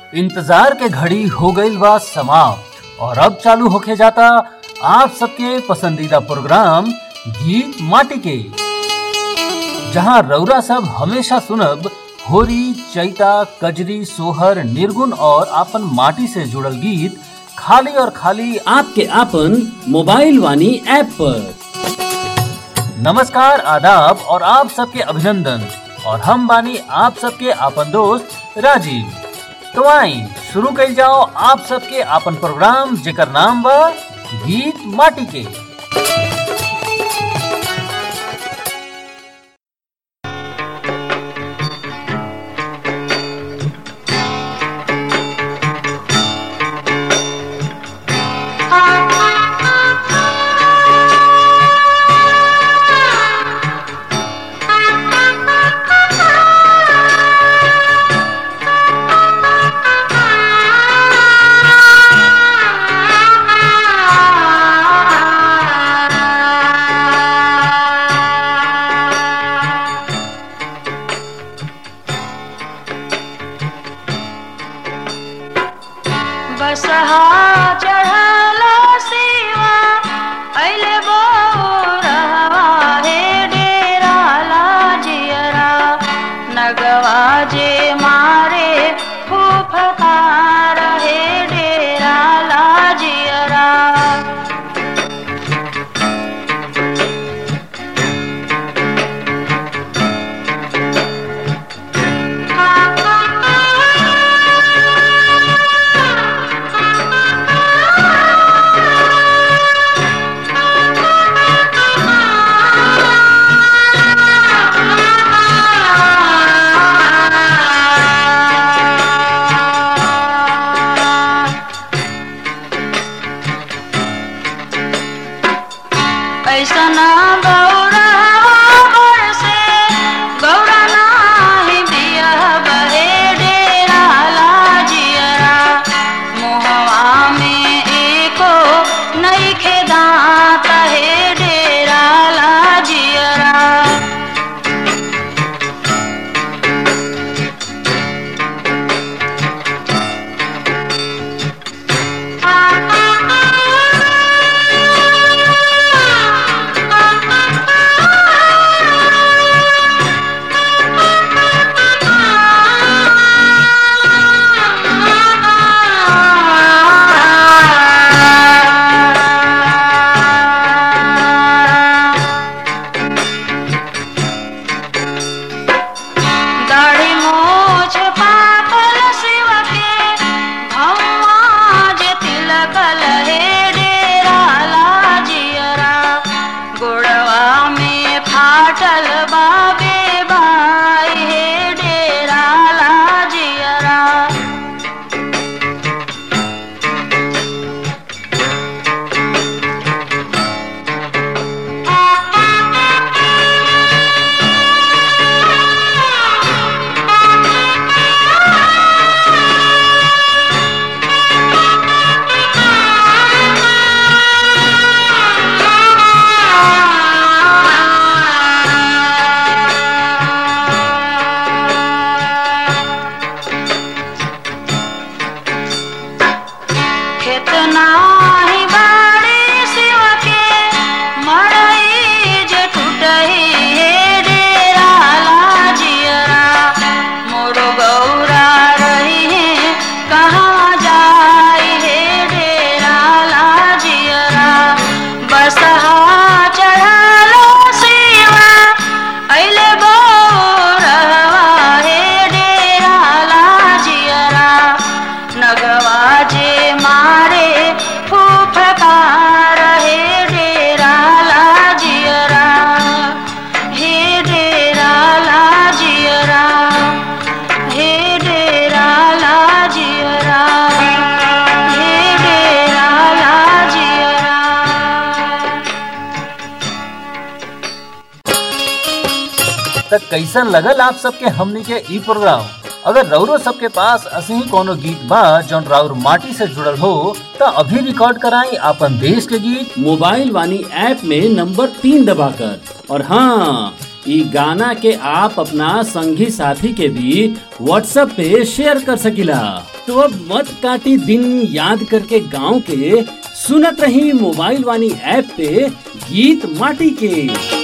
इंतजार के घड़ी हो गईल बा समाप्त और अब चालू होके जाता आप सबके पसंदीदा प्रोग्राम गीत माटी के जहां रौरा सब हमेशा सुनब होरी चैता कजरी सोहर निर्गुण और आपन माटी से जुड़ल गीत खाली और खाली आपके आपन मोबाइल वानी ऐप पर नमस्कार आदाब और आप सबके अभिनंदन और हम बानी आप सबके आपन दोस्त राजीव तो आई शुरू कइल जाओ आप सबके आपन प्रोग्राम जेकर नाम बा गीत माटी के बसहा चढ़ला सेवा अइले बोरवा हे डेरा लाजियरा नगवा जे मारे फूफकार हे डेरा लाजियरा ऐसना गौरा बरसे गौरा नाही बिया बहे डेरा लाजियरा मोहवा में एको नइखे दांत हे डेरा लाजियरा दाढ़ी मोछ पाकल शिव के भौवा जे तिलकल हे डेरा लाजियरा गोड़वा में फाटल बाबे बाई हे डेरा लाजियरा खेतना ही बाड़ी शिव के मड़ई जे टूटही हे डेरा लाजियरा मोर गौरा रही है कहाँ जाई हे डेरा लाजियरा बसहा चढ़लो शिवा अइले गौरवा हे डेरा लाजियरा नगवा जे मारे फूफकार हे डेरा लाजियरा हे डेरा लाजियरा हे डेरा लाजियरा हे डेरा लाजियरा तक कैसन लगल आप सबके हमनी के ई प्रोग्राम अगर रौरो सबके पास असही कोनो गीत बा जौन राउर माटी से जुड़ल हो त अभी रिकॉर्ड कराई आपन देश के गीत मोबाइल वानी ऐप में नंबर तीन दबाकर और हाँ ई गाना के आप अपना संगी साथी के भी व्हाट्सएप पे शेयर कर सकिला तो अब मत काटी दिन याद करके गांव के सुनत रही मोबाइल वानी ऐप पे गीत माटी के